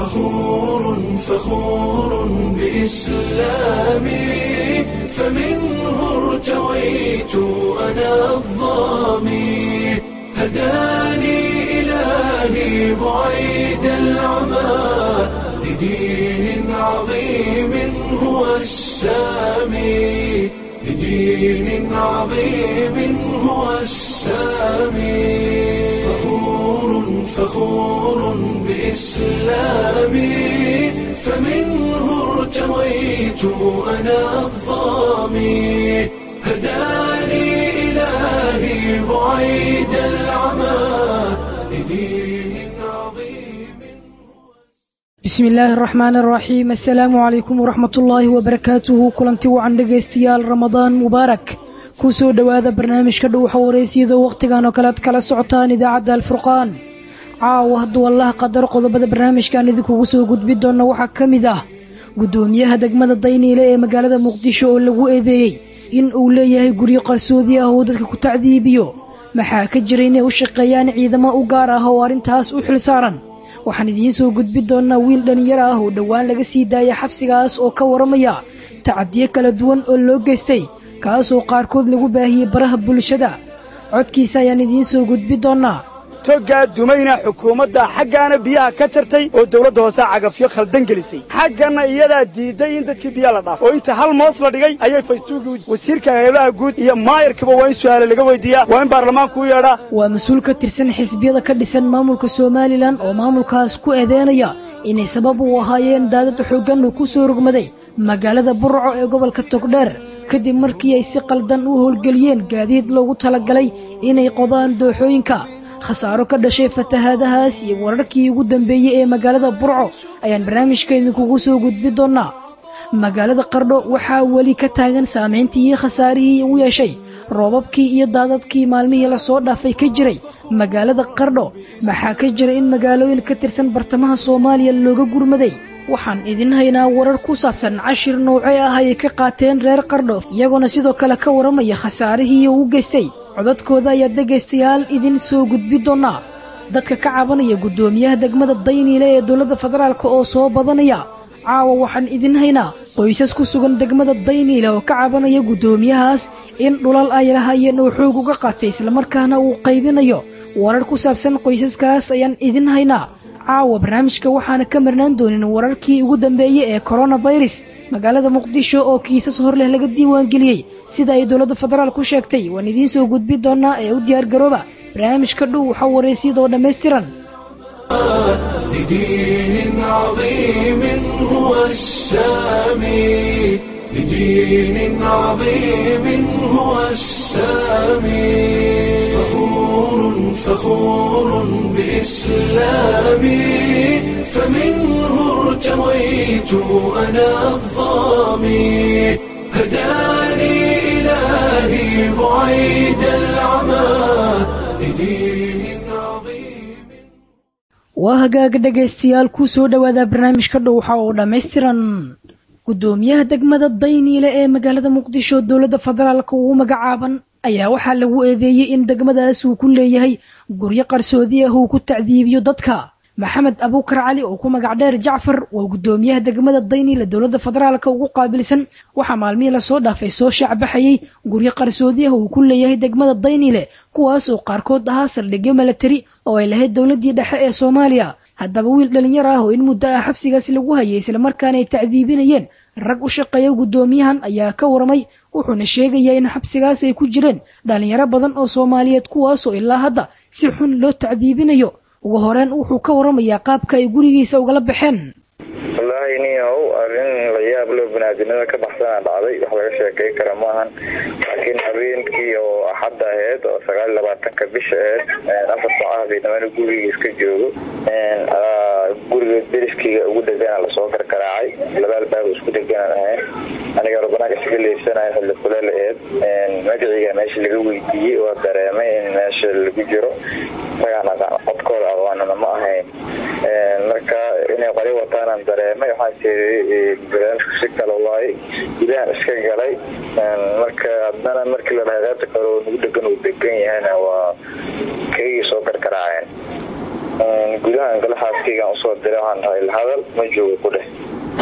فخور فخور بإسلامي فمنه ارتويت أنا الظامي هداني إلهي بعيد العمى لدين عظيم هو السامي لدين عظيم هو السامي فخور فخور بإسلامي فمنه ارتويت أنا الظامي هداني إلهي بعيد العمى لدين عظيم bismi illaahi araxmaan araxiim assalaamu calaykum waraxmat ullaahi wabarakaatuhu kulanti wacan dhegaystayaal ramadaan mubaarak ku soo dhowaada barnaamijka dhuuxa wareysiyada wakhtigan oo kale ad kala socotaan idaacadda alfurqaan caawa hadduu allah qadaro qodobada barnaamijkan idinkugu soo gudbi doonna waxaa ka mid ah guddoomiyaha degmada dayniile ee magaalada muqdisho oo lagu eedeeyey in uu leeyahay guryo qarsoodi ah oo dadka ku tacdiibiyo maxaa ka jira inay u shaqeeyaan ciidamo u gaar ah oo arrintaas u xil saaran waxaan idiin soo gudbi doonnaa wiil dhallinyaro ah oo dhowaan laga sii daaya xabsigaas oo ka waramaya tacadiyo kala duwan oo loo geystay kaasoo qaarkood lagu baahiyey baraha bulshada codkiisa ayaan idiin soo gudbi doonnaa toggaa dumayna xukuumadda xaggaana biyaha ka jartay oo dawladda hoose cagafyo khaldan gelisay xagganna iyadaa diidday in dadkii biyaha la dhaafo oo inta hal moos la dhigay ayay faystuugii wasiirka heelaha guud iyo maayarkaba waa in su'aale laga weydiiyaa waa in baarlamaanku u yeedhaa waa mas-uul ka tirsan xisbiyada ka dhisan maamulka somalilan oo maamulkaas ku eedeynaya inay sabab u ahaayeen daadad xooggan uu ku soo rogmaday magaalada burco ee gobolka togdheer kadib markii ay si qaldan u howlgeliyeen gaadiid loogu talagalay inay qodaan dooxooyinka khasaaro ka dhashay fatahaadahaas iyo wararkii ugu dambeeyey ee magaalada burco ayaan barnaamijka idinkugu soo gudbi doonnaa magaalada qardho waxaa weli ka taagan saamayntii iyo khasaarihii u yeeshay roobabkii iyo daadadkii maalmihii lasoo dhaafay ka jiray magaalada qardho maxaa ka jira in magaalooyin ka tirsan bartamaha soomaaliya looga gurmaday waxaan idin haynaa warar ku saabsan cashir noocee ah ayay ka qaateen reer qardho iyagoona sidoo kale ka waramaya khasaarihii uu geystay codadkooda ayaa dhegaystayaal idin soo gudbi doonnaa dadka ka cabanaya guddoomiyaha degmada dayniile ee dowladda federaalk oo soo badanaya caawa waxaan idin haynaa qoysas ku sugan degmada dayniile oo ka cabanaya guddoomiyahaas in dhulal ay lahaayeen oo xoog uga qaatay islamarkaana uu qaybinayo warar ku saabsan qoysaskaas ayaan idin haynaa caawa barnaamijka waxaana ka marnaan doonin wararkii ugu dambeeyey ee koronafirus magaalada muqdisho oo kiisas hor leh laga diiwaangeliyey sida ay dowladda federaal ku sheegtay waan idiin soo gudbi doonnaa ee u diyaargarooba barnaamijka dhow waxaa wareysiyadoo dhammaystiran لدين عظيم هو السامي لدين عظيم هو السامي فخور فخور بإسلامي فمنه ارتويت أنا الظامي هداني إلهي بعيد العمى لدين عظيم waa hagaaga dhegaystayaal ku soo dhowaada barnaamijka dhowxa oo dhammaystiran guddoomiyaha degmada dayniile ee magaalada muqdisho dowladda federaalk ugu magacaaban ayaa waxaa lagu eedeeyey in degmadaas uu ku leeyahay guryo qarsoodi ah uu ku tacdiibiyo dadka maxamed abuukar cali oo ku magac dheer jacfar waa guddoomiyaha degmada dayniile dowladda federaalk ugu qaabilsan waxaa maalmihii lasoo dhaafay soo shaacbaxayey guryo qarsoodi ah uu ku leeyahay degmada dayniile kuwaas oo qaarkood ahaa saldhigyo milatari oo ay lahayd dowladdii dhexe ee soomaaliya haddaba wiil dhallinyaro ah oo in muddo ah xabsigaas lagu hayay islamarkaana ay tacdiibinayeen rag u shaqeeya guddoomiyahan ayaa ka waramay wuxuuna sheegayaa in xabsigaas ay ku jireen dhallinyaro badan oo soomaaliyeed kuwaasoo ilaa hadda si xun loo tacdiibinayo ugu horeen wuxuu ka waramayaa qaabka ay gurigiisa ugala baxeen wallaahi niyow arrin la yaab loo banaadinada ka baxsana dhacday wax laga sheekay kara maahan laakiin habeenkii oo axadda aheyd oo sagaal iyo labaatanka bisha aheyd afar saacaha baydamana gurigii iska joogo guriga deriskeyga ugu degana lasoo karkaraacay laba albaab isku deganaan ahayn aniga rabanaanka isaga leysanayo xilli kuleel aheyd magaceyga meesha laga weydiiyey waa dareemay in meesha lagu jiro isagaan codkooda aqoonana ma ahayn marka inay qori wataanaan dareemay waxaan tiri barnaamijku si kale waaye gudahan iska galay marka haddana markii la dhahay qaybta kale oo nagu degan uu degan yahayna waa kaygii soo karkaraaceen gudahan gala xaaskaygaan usoo diray waxaan dhahay lahadal ma joogo ku dheh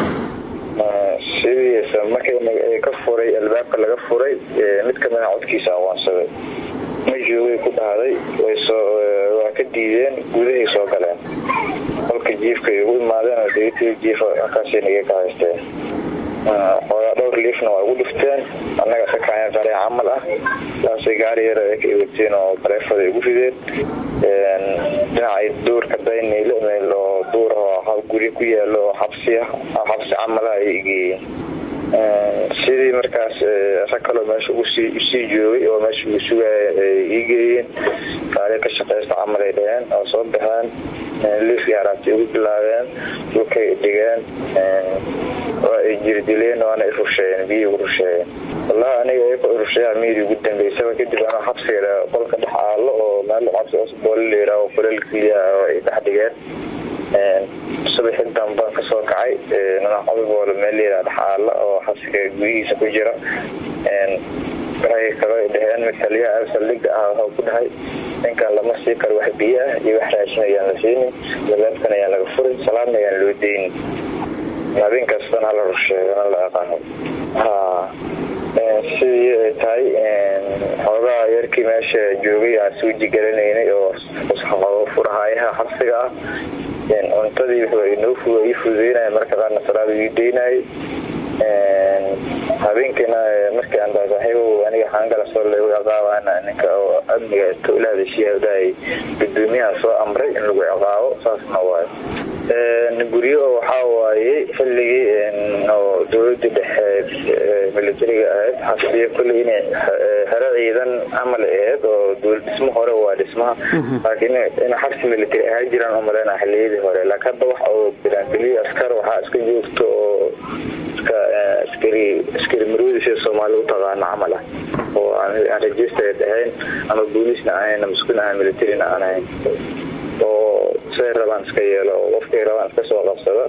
sidiisa markay ka furay albaabka laga furay mid kamida codkiisa awaansaday ma joogay ku dhahday waa ka diideen gudahay soo galeen qolka jiifkay ugu imaadeen oo degtii jiifa halkaasay naga ka haysteen xoogaa dhowr liifna waa ugu dhifteen annaga sakaayan qaree camal ah saasay gaari yar ay ka iwateen oo bareefada ugu rideen dhinacay duurka dayniile meel oo duur oo guri ku yaalo oo xabsi ah xabsi camalaha ay geeyeen sidii markaas rag kaloo meesha usii joogay oo meesha uu sugaya ay ii geeyeen gaari ka shaqaysta camal ay dhaheen oo soo baxeen liifkii haraabtay ugu bilaabeen dhulkay dhigeen waa ay jirdileen waana irusheeyeen biyii ugu rusheeyeen wallahi aniga iyaka irusheeyaa miyadii ugu dambeysaba kadib anoo xabsiga qolka dhex aalo oo meel cabsi osboole la yidhaaho kuleel keliya oo ay dhex dhigeen subaxi dambaan kasoo kacay nanaxobiboole meel layidhaha dhex aala oo xabsiga gudihiisa ku jira waxay kaloo dhaheen mid taliyaha saldhiga ah waxuu ku dhahay ninkan lama sii karo wax biyo ah iyo wax raashin ayaan la siinin labaabkan ayaan laga furin salaadna ayaan loo deynin habeen kastana hala rusheegana la aqaano sidii ay tahay xoogaa yarkii meesha joogay aan suuji garanaynay oo furahayaha xabsiga ah cuntadii wuxuu ii fududeynaya marka qaarna salaada ii deynayay habeenkiina markii aan daa saaxiibow aniga xaangala soo leegu ciqaabana ninka oo amniga towlaada shiyaadahay gudoomiyaha soo amray in lagu ciqaabo saasna waayo guryo waxaa waaye xilligii oo dowladii dhexe militariga ahayd xabsiya kulley inay xero ciidan camal ahayd oo dowlad dhismo hore waa dhismaha laakiin in xabsi military ahaa jiraan umaleyna xiliyadii hore laakiin hadda wax oo bilaangeliyo askar waxaa iska joogto oo iska askari askari marwada sida soomaali u taqaano camal ah oo aan registered ahayn ama booliisna ahayn ama sukun ahayn militarina aan ahayn oo say rabaan iska yeelo oo qofkay rabaan iska soo qabsada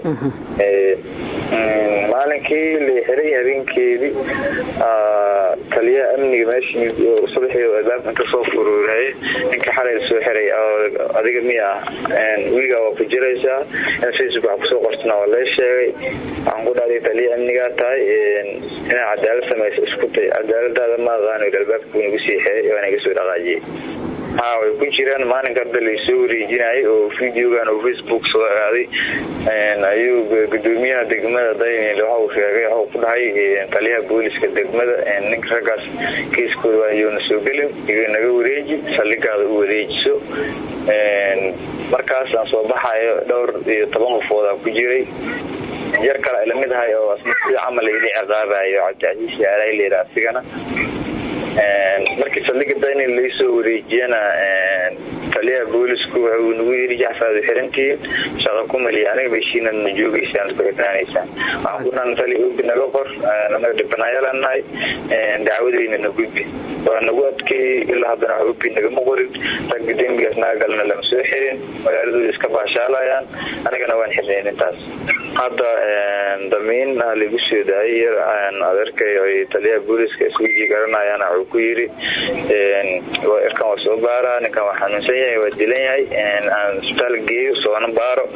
maalinkii la xiray habeenkeedii taliyaha amniga meeshii subaxii albaabka inta soo furuurayay ninka xalay soo xiray adiga miya wiiga waa ku jiraysaa in facebook wax kusoo qortana waa lee sheegay waxaan ku dhahday taliya amnigaa tahay inaa cadaalad samaysa isku tay cadaaladaada ma aqaano albaabka nagu sii xiray waa naga soo dhaqaajiyey ha way ku jiraan maalinka hadda laysoo wareejinayay oo videogan oo facebook soo aaday ayuu gudoomiyaha degmada daynil waxau sheegay waxau ku dhahay taliyaha booliska degmada ninka raggaas kiiskooda waa yoona soo gelin iga naga wareeji saldhigaada u wareejiso markaas aan soo baxayo dhowr iyo toban qofoodaa ku jiray yar kale ay lamid ahay oo sida camal ili ciqaabayo cabdicasiis yaalahay layidha asigana markii saldhiga daynil laysoo wareejiyana taliyaha boolisku waxuu nagu yiri jaxsaad xirantiin shaqa ku maliya aniga meshiinad ma joogaysaan isku xirnaanaysaan waxaan ku dhan tali obi naga qor naga dhibanayalaan nahay dacwadayna na gudbi waa nagu adkeeyey ilaa haddana wax obi nagama qorin ragga dembigaas naga galna lama soo xirin magaaladooda iska baashaalayaan anigana waan xirnayn intaas hadda damiin lagu soo daayay yar adeerkay ay taliyaha booliska iswiji garanayaan wuxuu ku yiri irkan waa soo baaraa ninkan waa xanuunsan yahay waa dilan yahay aan isbitaal geeyo soona baaro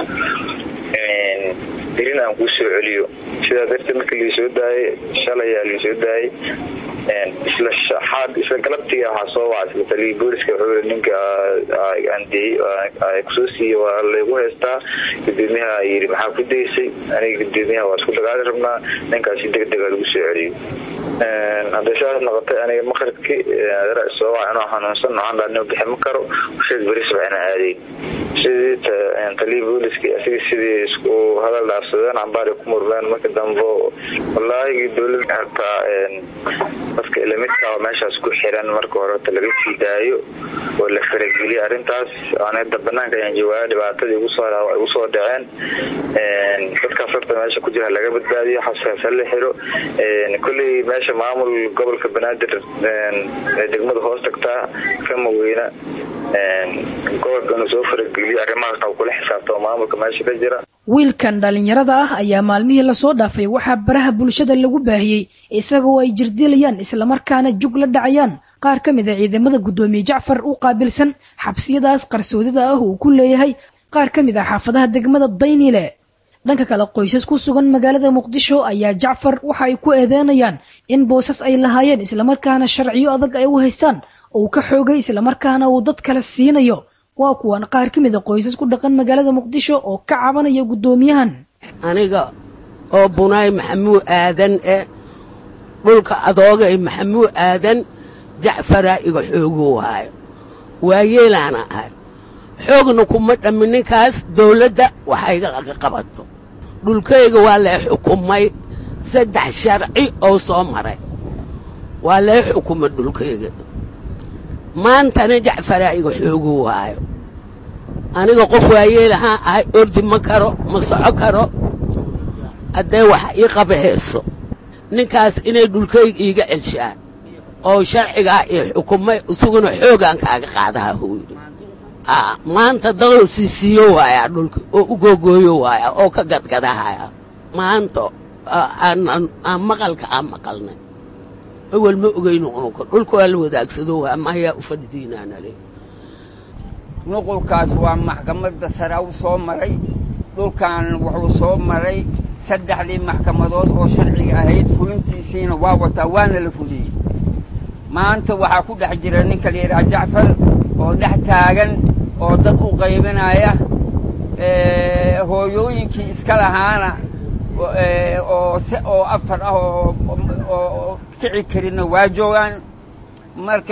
dirin aan kuu soo celiyo sidaa darteed markii laisoo daayay shalay ayaa laisoo daayay isla shaxaad isla galabtiga waxaa soo waca isla taliyii booliska wuxuu ninka andiyey kusoo siiye waa laygu haystaa gudoomiyaha yiri maxaa ku daysay aniga gudoomiyaha waa isku dagaali rabnaa ninkaasi degdega lagu soo celiyo hadday saas noqotay aniga maqribkii soo waca inuu xanuunsan noocaan dhaanimo bixi ma karo sheeg beri sabcina aadayn sidii taliyii booliska asiga sidii isku hadal dhaafsadeen cambaari ku murmeen marka dambe wallaahi dowlada hartaa dadka ilamidka meeshaas ku xiran marka hore horta laga sii daayo oo la farageliyo arrintaas anada banaanka ayaan joogaa dhibaatadii igu soo dhaceen dadkaas horta meesha ku jira laga badbaadiyo xabskaas hala xiro kolley meesha maamul gobolka banaadir degmada hoos tagtaa kama weyna gobolka inuu soo farageliyo arrimahaasna uu kula xisaabtamo maamulka meesha ka jira wiilkan dhallinyarada ah ayaa maalmihii lasoo dhaafay waxaa baraha bulshada lagu baahiyey isagoo ay jirdilayaan islamarkaana jug la dhacayaan qaar ka mid a ciidamada guddoomiye jacfar u qaabilsan xabsiyadaas qarsoodida ah uu ku leeyahay qaar ka mid ah xaafadaha degmada daynile dhanka kale qoysas ku sugan magaalada muqdisho ayaa jacfar waxa ay ku eedeynayaan in boosas ay lahaayeen islamarkaana sharciyo adag ay u haystaan uu ka xoogay islamarkaana uu dad kale siinayo waa kuwan qaar ka mid a qoysas ku dhaqan magaalada muqdisho oo ka cabanaya guddoomiyahan aniga oo bunaay maxamuud aadan e dhulka adoogay maxamuud aadan jacfaraa iga xoogu waayo waayeelaana ahay xoogna kuma dhammi ninkaas dawladda waxayga laga qabato dhulkayga waa lee xukumay saddex sharci oo soo maray waa lee xukuma dhulkayga maantana jacfaraa iga xoogu waayo aniga qof waayeelahaan ahay ordi ma karo ma soco karo haddee wax ii qaba heeso ninkaas inay dhulkayga iiga celshaan oo sharcigaa ii xukumay isaguna xoogaan kaaga qaadaha huu yidhi maanta dadoo siisiiyo waayaa dhulka oo u googooyo waaya oo ka gadgadahaya maanta aan maqalka aan maqalnay awel ma ogayno ununka dhulka waa la wadaagsado waa mahayaa u fadhidiinaanale nuqulkaas waa maxkamadda sare u soo maray dhulkan wuxuu soo maray saddexdii maxkamadood oo sharciga ahayd fulintiisiina waa wataa waana la fuliyey maanta waxaa ku dhex jira ninka la yidhaha jacfar oo dhex taagan oo dad u qaybinaya hooyooyinkii iska lahaana oo oo afar ah oo kici karinna waa joogaan marka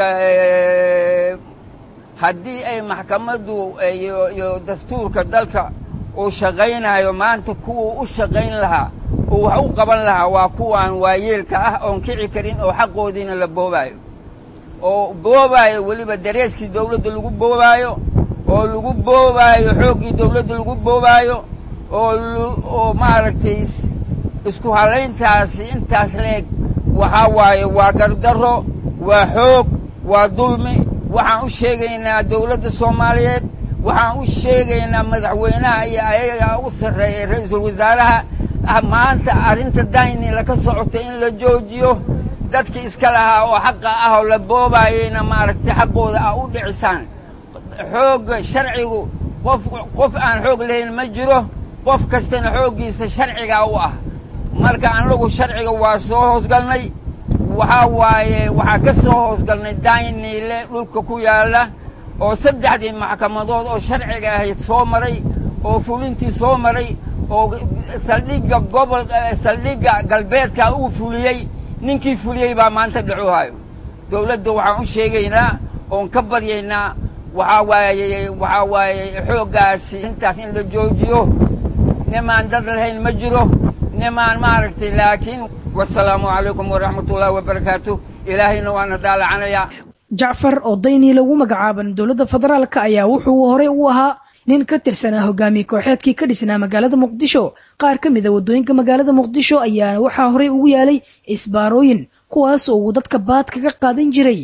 haddii ay maxkamaddu iyo dastuurka dalka uu shaqaynayo maanta kuwuu u shaqayn lahaa uu wax u qaban lahaa waa kuwaan waayeelka ah oon kici karin oo xaqoodiina la boobaayo oo boobaayo weliba dareeskii dawladda lagu boobaayo oo lagu boobaayo xooggii dawladda lagu boobaayo oo oo maaragtay isku halayntaasi intaas leeg waxaa waaye waa gardarro waa xoog waa dulmi waxaan u sheegaynaa dawladda soomaaliyeed waxaan u sheegaynaa madaxweynaha iyo ayaga u sarreeya ra-iisul wasaaraha maanta arrinta dayni laka socota in la joojiyo dadkii iska lahaa oo xaqa ah oo la boobaayeyna maaragtay xaqooda ah u dhicisaan xoogga sharcigu qof qof aan xoog lahayn ma jiro qof kastana xooggiisa sharcigaa u ah marka annagu sharciga waa soo hoosgalnay waxaa waaye waxaa ka soo hoosgalnay dayniile dhulka ku yaalla oo saddexdii maxkamadood oo sharciga ahayd soo maray oo fulintii soo maray oo saldhigga gobol saldhigga galbeedka uu fuliyey ninkii fuliyey baa maanta dhacuhayo dawladda waxaan u sheegaynaa oon ka baryaynaa waxaa waaye waxaa waaye xooggaasi intaas in la joojiyo nimaan dad lahayn ma jiro nimaan maaragtay laakiin wasalaamu calaykum waraxmatullaahi wabarakaatu ilaahayna waana daalacanayaa jacfar oo daynii lagu magacaaban dowladda federaalka ayaa wuxuu horey u ahaa nin ka tirsanaa hogaamiye kooxeedkii ka dhisnaa magaalada muqdisho qaar ka mida waddooyinka magaalada muqdisho ayaana waxaa horey ugu yaalay isbaarooyin kuwaas oo uu dadka baad kaga qaadan jiray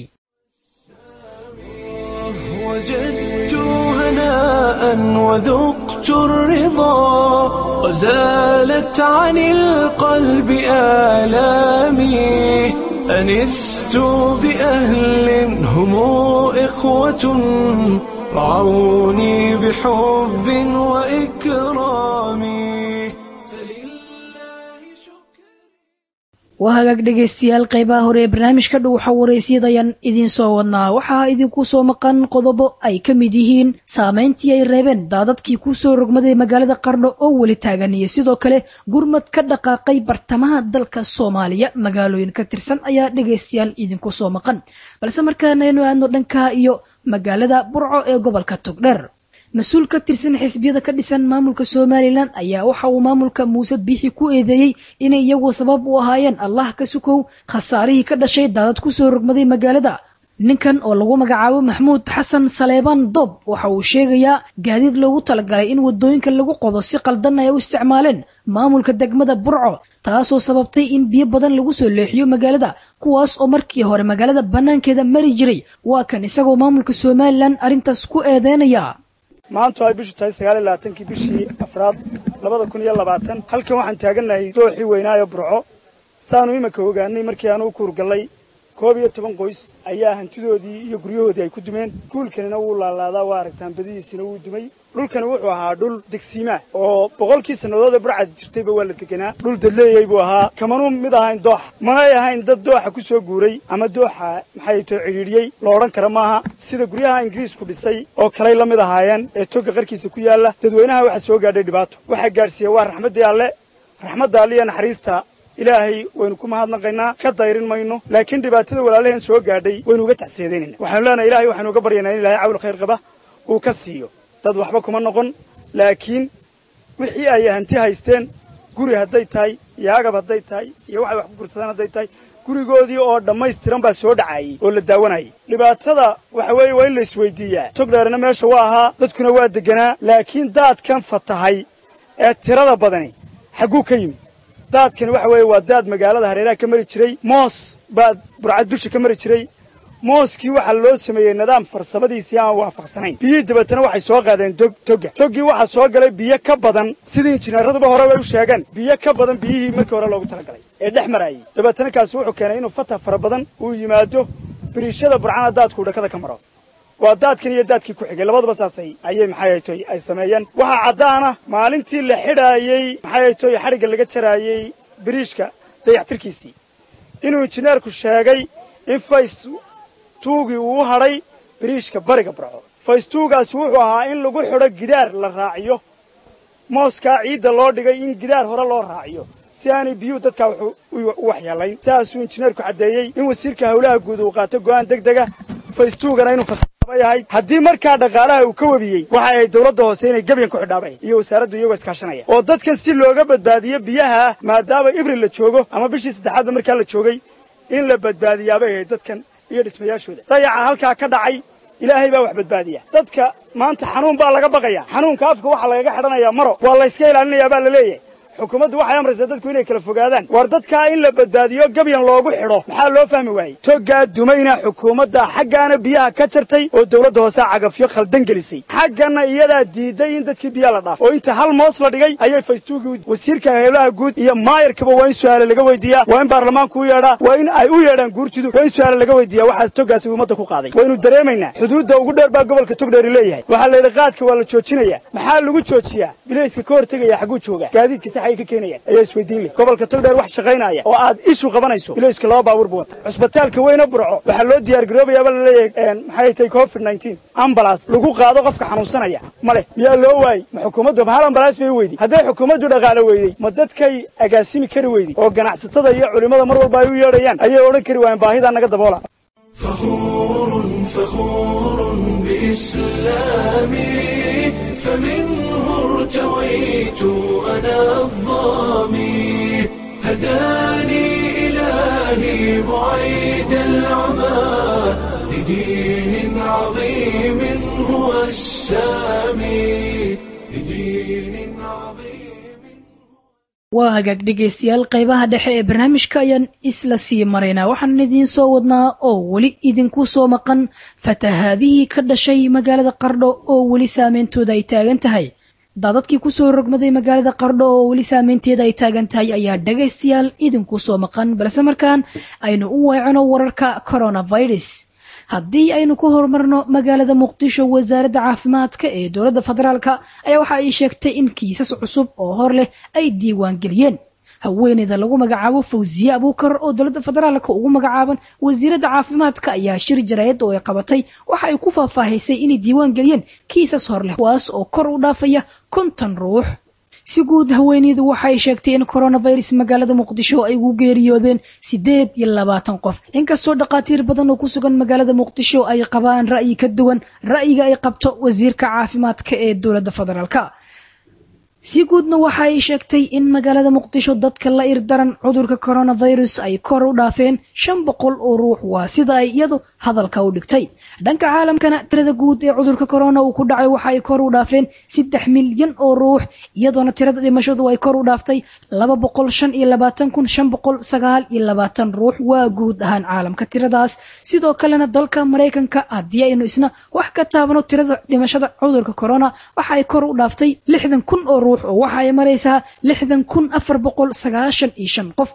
وجدت هناء وذقت الرضا وزالت عن القلب آلامي أنست بأهل هم إخوة رعوني بحب وإكرام فلله شكر waa hagaag dhegaystayaal qaybaha hore ee barnaamijka dhow waxa waraysyadayaan idiin soo wadnaa waxaa idinku soo maqan qodobo ay ka mid yihiin saamayntii ay reebeen daadadkii ku soo rogmaday magaalada qardho oo weli taagan iyo sidoo kale gurmad ka dhaqaaqay bartamaha dalka soomaaliya magaalooyin ka tirsan ayaa dhegaystayaal idinku soo maqan balse markaana aynu aadno dhanka iyo magaalada burco ee gobolka togdheer mas-uul ka tirsan xisbiyada ka dhisan maamulka somalilan ayaa waxa uu maamulka muuse biixi ku eedeeyey inay iyagu sabab u ahaayeen allah ka sukow khasaarihii ka dhashay daadad ku soo rogmaday magaalada ninkan oo lagu magacaabo maxmuud xasan saleebaan doob waxa uu sheegayaa gaadiid loogu talagalay in waddooyinka lagu qodo si qaldan ay u isticmaaleen maamulka degmada burco taasoo sababtay in biyo badan lagu soo leexiyo magaalada kuwaas oo markii hore magaalada bannaankeeda mari jiray waa kan isagoo maamulka somalilan arrintaas ku eedeynaya maantu ay bishu tahay sagaal iyo labaatankii bishii afraad labada kun iyo labaatan halkan waxaan taagannahay dooxii weynaayo burco saanu iminka ogaanay markii aanu u kuurgallay koob iyo toban qoys ayaa hantidoodii iyo guryahoodii ay ku dumeen guulkanina wuu laalaadaa waa aragtaan badihiisina wuu dumay dhulkani wuxuu ahaa dhul degsiimaa oo boqolkii sannadood ee burcad jirtayba waa la deganaa dhul dadleeyey buu ahaa kamanuu mid ahayn dooxa manay ahayn dad dooxa ku soo guuray ama dooxa maxay too cidhiidhiyey lo odhan kara maaha sida guryaha ingiriisku dhisay oo kaley la mid ahaayeen ee togga qarkiisa ku yaalla dadweynaha waxaa soo gaadhay dhibaato waxaa gaadhsiiya waa raxmaddii alle raxmadda alle iyo naxariista ilaahay waynu ku mahadnaqaynaa ka dayrin mayno laakiin dhibaatada walaalaheen soo gaadhay waynu uga tacsiyadeynayna waxaanu leenahay ilahay waxaynu uga baryaynaa in ilahay cawl khayr qaba uu ka siiyo dad waxba kuma noqon laakiin wixii ay hanti haysteen guri hadday tahay iyo agab hadday tahay iyo waxay wax ku gursadaan hadday tahay gurigoodii oo dhammaystiran baa soo dhacayey oo la daawanayay dhibaatada waxa weeye waa in la isweydiiyaa togdheerna meesha waa ahaa dadkuna waa deganaa laakiin daadkan fatahay ee tirada badani xagguu ka yimi daadkani waxa weeye waa daad magaalada hareeraha ka mari jiray moos baa burcad dusha ka mari jiray mooskii waxaa loo sameeyey nidaam farsamadiisii aan waafaqsanayn biyihii dabeetana waxay soo qaadeen togga toggii waxaa soo galay biyo ka badan sidii injineeraduba hore bay u sheegeen biyo ka badan biyihii markii hore loogu talagalay ee dhex marayay dabeetana kaasi wuxuu keenay inuu fatah fara badan uu yimaado biriishada burcana daadkuu dhakada ka maro waa daadkan iyo daadkii ku xigay labaduba saasay ayay maxay toy ay sameeyeen waxaa caddaana maalintii la xidhaayey maxay toy xadhigga laga jaraayey biriishka dayaxtirkiisii inuu injineerku sheegay in fays tuugii uu u hadhay biriishka bariga barco faystuugaasi wuxuu ahaa in lagu xidho gidaar la raaciyo mooskaa ciidda loo dhigay in gidaar hore loo raaciyo si aanay biyuhu dadkaa u waxyeelayn sidaasuu injineerku caddeeyey in wasiirka howlaha guud uu qaato go'aan deg dega faystuugana inuu fasaaba yahay haddii markaa dhaqaalaha uu ka webiyey waxa ay dawladda hoose inay gebyan ku xidhaabay iyo wasaaraddu iyagoo iskaashanaya oo dadkan si looga badbaadiyo biyaha maadaama ibril la joogo ama bishii saddexaadba markaa la joogay in la badbaadiyaabay ahayd dadkan iyo dhismayaashooda dayaca halkaa ka dhacay ilaahay baa wax badbaadiya dadka maanta xanuun baa laga baqaya xanuunka afka waxaa lagaga xidhanayaa maro waa layska ilaalinayaa baa la leeyahay xukuumaddu waxay amraysaa dadku inay kala fogaadaan war dadkaa in la badbaadiyo gabyan loogu xidho maxaa loo fahmi waayey toggaa dumayna xukuumadda xaggaana biyaha ka jartay oo dawladda hoose cagafyo khaldan gelisay xaggana iyadaa diiday in dadkii biyaa la dhaafo oo inta hal moos la dhigay ayay faystuugii wasiirka howlaha guud iyo maayarkaba waa in su'aale laga weydiiyaa waa in baarlamaanku u yeedhaa waa in ay u yeedhaan guurtidu waa in su'aale laga weydiiyaa waxaas toggaasi ummadda ku qaaday waynu dareemaynaa xuduudda ugu dheer baa gobolka togdheeri leeyahay waxaa la yidhi qaadka waa la joojinayaa maxaa lagu joojiyaa bilayska ka hortegaya xagguu joogaa gaadiidka sax ay ka keenayaan ayaa isweydiin leh gobolka togdheer wax shaqaynaya oo aad ishu qabanayso bilayska laba baabuur buu wata cusbitaalka weyne burco waxaa loo diyaar garoobayaaba la leeyahay maxay tahay covid nineteen ambalas lagu qaado qofka xanuunsanaya ma leh miyaa loo waayey ma xukuumaddu ma hal ambalas bay weyday hadday xukuumaddu dhaqaalo weydey ma dadkay agaasimi kari weyday oo ganacsatada iyo culimmada mar walba ay u yeedhayaan ayay odhan kari waayeen baahidaa naga daboola فخور فخور بإسلامي فمنه ارتويت أنا الظامي هداني إلهي بعيد العمى لدين عظيم هو السامي لدين عظيم waa hagaag dhegaystayaal qaybaha dhexe ee barnaamijka ayaan isla sii maraynaa waxaan idiin soo wadnaa oo weli idinku soo maqan fatahaadihii ka dhashay magaalada qardho oo weli saameyntooda ay taagan tahay daadadkii kusoo rogmaday magaalada qardho oo weli saameynteeda ay taagan tahay ayaa dhegaystayaal idinku soo maqan balse markaan aynu u weecino wararka coronavirus haddii aynu ku horumarno magaalada muqdisho wasaaradda caafimaadka ee dowladda federaalka ayaa waxa ay sheegtay in kiisas cusub oo hor leh ay diiwaan geliyeen haweeneyda lagu magacaabo fawsiye abuukar oo dowladda federaalka ugu magacaaban wasiiradda caafimaadka ayaa shir jaraayad oo ay qabatay waxa ay ku faahfaahisay inay diiwaan geliyeen kiisas hor leh kuwaas oo kor u dhaafaya konton ruux si guud haweeneydu waxay sheegtay in coronavirus magaalada muqdisho ay ugu geeriyoodeen siddeed iyo labaatan qof inkastoo dhakhaatiir badan oo ku sugan magaalada muqdisho ay qabaan ra'yi ka duwan ra'yiga ay qabto wasiirka caafimaadka ee dowladda federaalka si guudna waxa ay sheegtay in magaalada muqdisho dadka la irdaran cudurka coronavirus ay kor u dhaafeen shan boqol oo ruux waa sida ay iyadu hadalka u dhigtay dhanka caalamkana tirada guud ee cudurka corona uu ku dhacay waxa ay kor u dhaafeen saddex milyan oo ruux iyadoona tirada dhimashadu ay kor u dhaaftay laba boqol shan iyo labaatan kun shan boqol sagaal iyo labaatan ruux waa guud ahaan caalamka tiradaas sidoo kalena dalka maraykanka haddii aynu isna wax ka taabano tirada dhimashada cudurka corona waxa ay kor u dhaaftay lixdan kun oo ruux oo waxa ay maraysaa lixdan kun afar boqol sagaashan iyo shan qof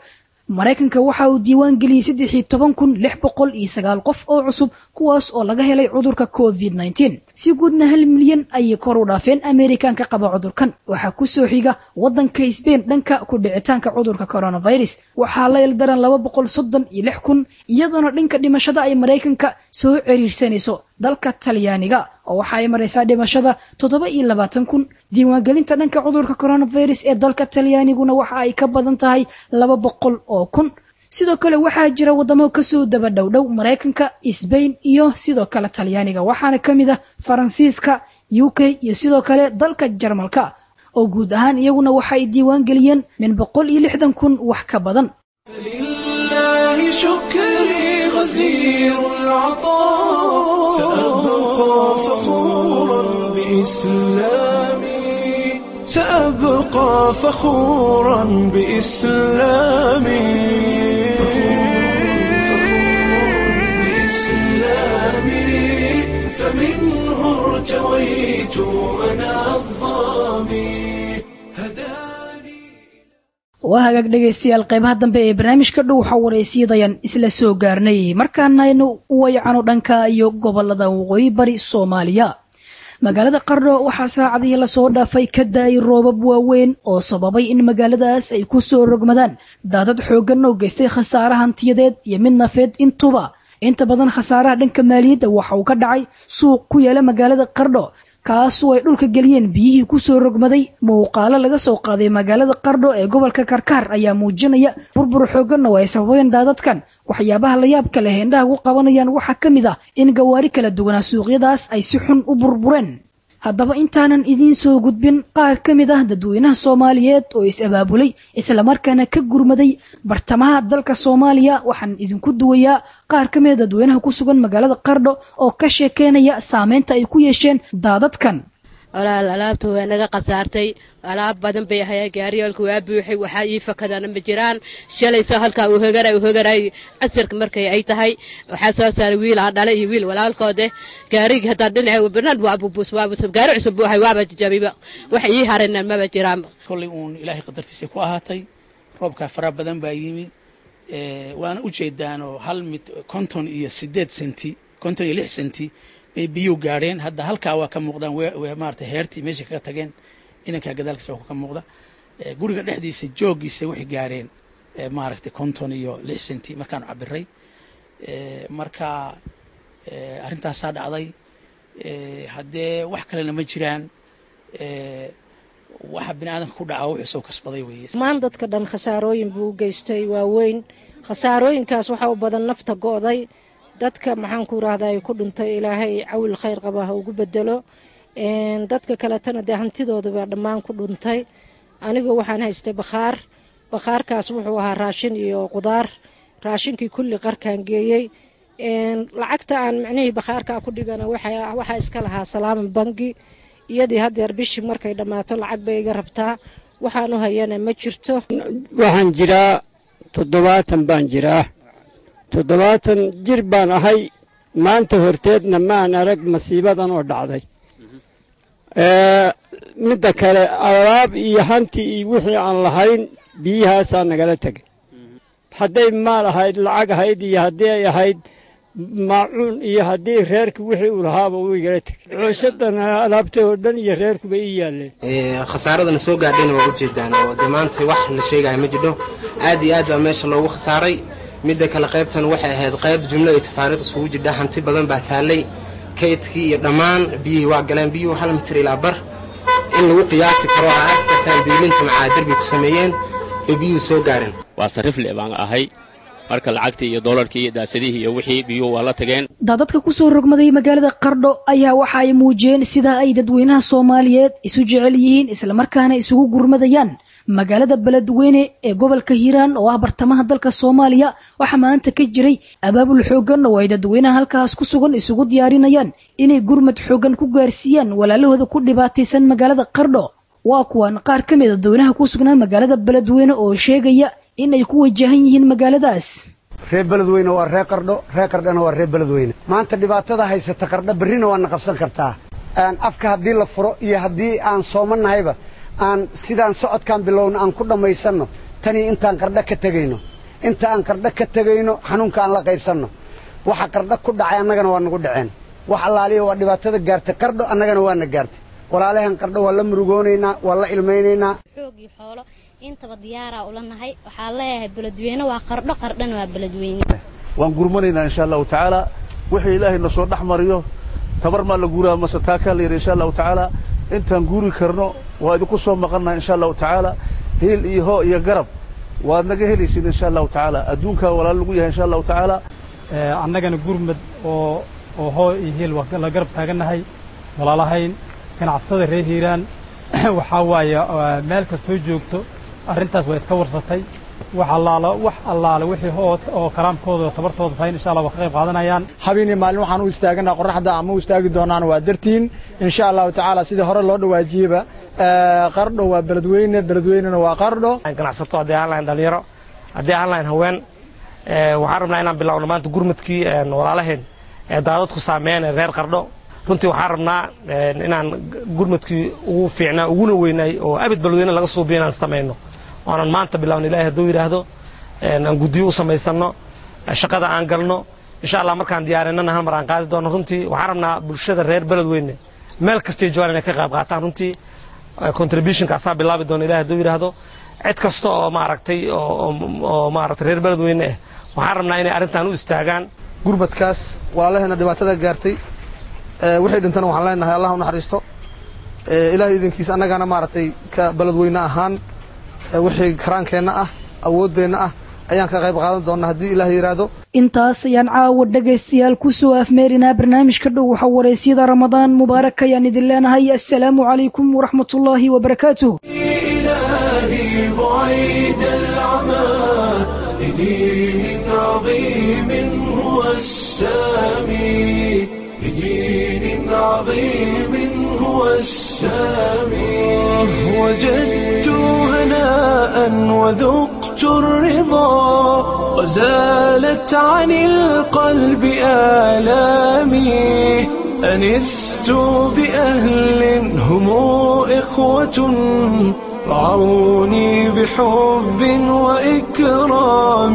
maraykanka waxa uu diiwaan geliyey saddexii toban kun lix boqol iyo sagaal qof oo cusub kuwaas oo laga helay cudurka covid nneteen si guudna hal milyan ayay kor u dhaafeen amerikanka qaba cudurkan waxaa ku soo xiga waddanka sbain dhanka ku dhicitaanka cudurka coronavirus waxaa la ildaran laba boqol soddon iyo lix kun iyadoona dhanka dhimashada ay maraykanka soo ciriirsanayso dalka talyaaniga oo waxa ay maraysaa dhimashada toddoba iyo labaatan kun diiwaangelinta dhanka cudurka coronavirus ee dalka talyaaniguna waxa ay ka badan tahay laba boqol oo kun sidoo kale waxaa jira waddamo kasoo daba dhowdhow maraykanka sbain iyo sidoo kale talyaaniga waxaana ka mid ah faransiiska u k iyo sidoo kale dalka jarmalka oo guud ahaan iyaguna waxa ay diiwaan geliyeen min boqol iyo lixdan kun wax ka badan لله شكري غزير العطاء سأبقى فخورا بإسلامي سأبقى فخورا بإسلامي بإسلامي فمنه ارتويت أنا الظامي هداني waa hagaag dhegaystayaal qaybaha dambe ee barnaamijka dhow waxaa waraysiidayaan isla soo gaarnay markaana aynu u wayacano dhanka iyo gobolada waqooyi bari soomaaliya magaalada qardho waxaa saacadihii lasoo dhaafay ka daayay roobab waaweyn oo sababay in magaaladaas ay ku soo rogmadaan daadad xooggan oo geystay khasaare hantiyadeed iyo mid nafeed intuba inta badan khasaaraha dhanka maaliyadda waxa uu ka dhacay suuq ku yaala magaalada qardho kaasoo ay dhulka geliyeen biyihii ku soo rogmaday muuqaalo laga soo qaaday magaalada qardho ee gobolka karkaar ayaa muujinaya burbur xooggan oo ay sababeen daadadkan waxyaabaha la yaabka leh indhaha ku qabanayaan waxaa ka mid ah in gawaari kala duwanaa suuqyadaas ay si xun u burbureen haddaba intaanan idiin soo gudbin qaar ka mid ah dadweynaha soomaaliyeed oo is-abaabulay islamarkaana ka gurmaday bartamaha dalka soomaaliya waxaan idinku duwayaa qaar ka mid a dadweynaha ku sugan magaalada qardho oo ka sheekeynaya saameynta ay ku yeesheen daadadkan walaal alaabta waa naga khasaartay alaab badan bay ahayaa gaariyaalka waa buuxay waxaa ii fakadana ma jiraan shalayso halkaa uu hogaray uu hogaray casirka markay ay tahay waxaa soo saaray wiil aan dhalay iyo wiil walaalkoode gaarigii haddaan dhinaca banaan waa bubuus waa bus gaari cusub buuxay waaba jajabiba wax ii harayna maba jiraan kollay uun ilaahay qadartiisa ku ahaatay roobkaa fara badan baa yimi waana u jeedaanoo hal mid konton iyo siddeed senti konton iyo lix senti bay biyuu gaadheen hadda halkaa waa ka muuqdaan maarata heertii meesha kaga tageen inankaa gadaalkiisa waa ka muuqda guriga dhexdiisa jooggiisa waxay gaareen maaragtay konton iyo lix senti markaanu cabiray marka arrintaasaa dhacday haddee wax kalena ma jiraan waxa bini aadamka ku dhaca wuxuu soo kasbaday weeye dhammaan dadka dhan khasaarooyin buu u geystay waaweyn khasaarooyinkaas waxaa u badan nafta go'day dadka maxaan ku rahdaa ay ku dhintay ilaahay cawil khayr qaba ha ugu bedelo dadka kaletana dee hantidooda dhammaan ku dhuntay anigu waxaan haystay bakhaar bakhaarkaas wuxuu ahaa raashin iyo qudaar raashinkii kulli qarkaan geeyey lacagta aan micnihii bakhaarkaa ku dhigana waxaa iska lahaa salaama bangi iyadii haddeer bishii markay dhammaato lacag bay iga rabtaa waxaan u hayana ma jirto waxaan jiraa toddobaatan baan jiraa toddobaatan jir baan ahay maanta horteedna maan arag masiibadan oo dhacday midda kale alaab iyo hanti iyo wixii aan lahayn biyahaasaa nagala tegay hadday maal ahayd lacag ahayd iyo haddii ay ahayd maacuun iyo haddii reerka wixii uu lahaaba uu igala tegay cooshadan alaabta oo dhan iyo reerkuba ii yaalleen khasaaradana soo gaadhayna waa ujeedaan oo dee maanta wax la sheegaya ma jidho aad iyo aad baa meesha loogu khasaaray midda kale qaybtan waxay ahayd qayb jumlo iyo tafaariiq isugu jidha hanti badan baa taallay kaydkii iyo dhammaan biyihii waa galeen biyuhu hal mitir ilaa bar in lagu qiyaasi karo ha arki kartaan biilinta macaa derbi ku sameeyeen oo biyuhu soo gaareen waa sarrifle baan ahay marka lacagtii iyo doolarkii iyo daasadihii iyo wixii biyuhu waa la tageen daadadka ku soo rogmaday magaalada qardho ayaa waxa ay muujiyeen sida ay dadweynaha soomaaliyeed isu jecel yihiin islamarkaana isugu gurmadayaan magaalada beledweyne ee gobolka hiiraan oo ah bartamaha dalka soomaaliya waxaa maanta ka jiray abaabul xooggan oo ay dadweynaha halkaas ku sugan isugu diyaarinayaan inay gurmad xooggan ku gaarsiiyaan walaalahooda ku dhibaataysan magaalada qardho waa kuwan qaar ka mid a dadweynaha ku sugnaa magaalada beledweyne oo sheegaya in ay ku wajahan yihiin magaaladaas reer beledweyne waa reer qardho reer qardhana waa reer beledweyne maanta dhibaatada haysata qardho berrina waana qabsan kartaa afka haddii la furo iyo haddii aan soomannahayba aan sidaan socodkaan bilowna aan ku dhammaysanno tanii intaan qardho ka tegayno inta aan qardho ka tegayno xanuunka aan la qaybsanno waxa qardho ku dhacay annagana waa nagu dhaceen wax allaaliya waa dhibaatada gaartay qardho annagana waana gaartay walaalahan qardho waa la murugoonaynaa waa la ilmaynaynaa xoog iyo xoolo intaba diyaaraa ula nahay waxaa leeyahay beledweyne waa qardho qardhana waa beledweyne waan gurmanaynaa insha allahu tacaala wixii ilaahay na soo dhex mariyo tabar maa la guuraa mase taakaa la yidhi insha allahu tacaala intaan guuri karno waa idinku soo maqannaha insha allahu tacaala hiil iyo hoo iyo garab waad naga helaysiin insha allahu tacaala adduunkaa walaal lagu yahay insha allahu tacaala annagana gurmad oo oo hoo iyo hiil waa la garab taagannahay walaalahayn ganacsatada reer hiiraan waxaa waaye meel kastoo joogto arrintaas waa iska warsatay wax allaalo wax allaale wixii hoo oo kalaamkooda oo tabartooda tahay insha allah waa ka qayb qaadanayaan habeenii maalin waxaan u istaaganaa qorraxda ama u istaagi doonaan waa dartiin insha allahu tacaala sidii hore loo dhawaajiyeba qardho waa beledweyne beledweynena waa qardho ganacsato haddii aan lahayn dhalinyaro haddii aan lahayn haween waxaan rabnaa inaan bilowno maanta gurmadkii walaalaheen ee daadadku saameeyeen ee reer qardho runtii waxaan rabnaa inaan gurmadkii ugu fiicnaa uguna weynaay oo abid beledweyne laga suubiyo inaan samayno oonan maanta bilowna ilahay hadduu yidhaahdo aan guddiyo u samaysanno shaqada aan galno insha allah markaan diyaarinana hal mar aan qaadi doono runtii waxaan rabnaa bulshada reer beledweyne meel kastay joogaan inay ka qayb qaataan runtii contributionka asaa bilaabi doona ilahay hadduu yidhaahdo cid kasta oo maaragtay oo maaragtay reer beledweyne ah waxaan rabnaa inay arrintan u istaagaan gurmadkaas walaalaheena dhibaatada gaartay wixii dhintana waxaan leenahay allah u naxariisto ilaahay idinkiisa annagana maaragtay ka beledweyne ahaan wixii karaankeenna ah awooddeenna ah ayaan ka qayb qaadan doonnaa haddii ilaah yidhaahdo intaas ayaan caawa dhegaystayaal ku soo afmeerinaa barnaamijka dhow waxa waraysyada ramadaan mubaarak ayaan idin leenahay assalaamu calaykum waraxmatullaahi wabarakaatuh إلهي بعيد العمى لدين عظيم هو السامي لدين عظيم هو السامي وجدت هناء وذقت الرضا وزالت عن القلب آلامي أنست بأهل هم إخوة رعوني بحب وإكرام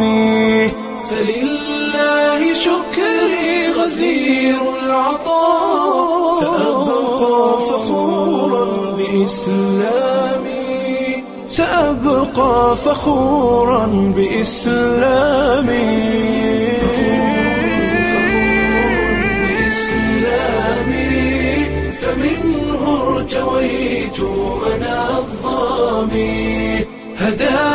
فلله شكري غزير العطاء سأبقى فخورا بإسلامي سأبقى فخورا بإسلامي بإسلامي فمنه ارتويت أنا الظامي هداني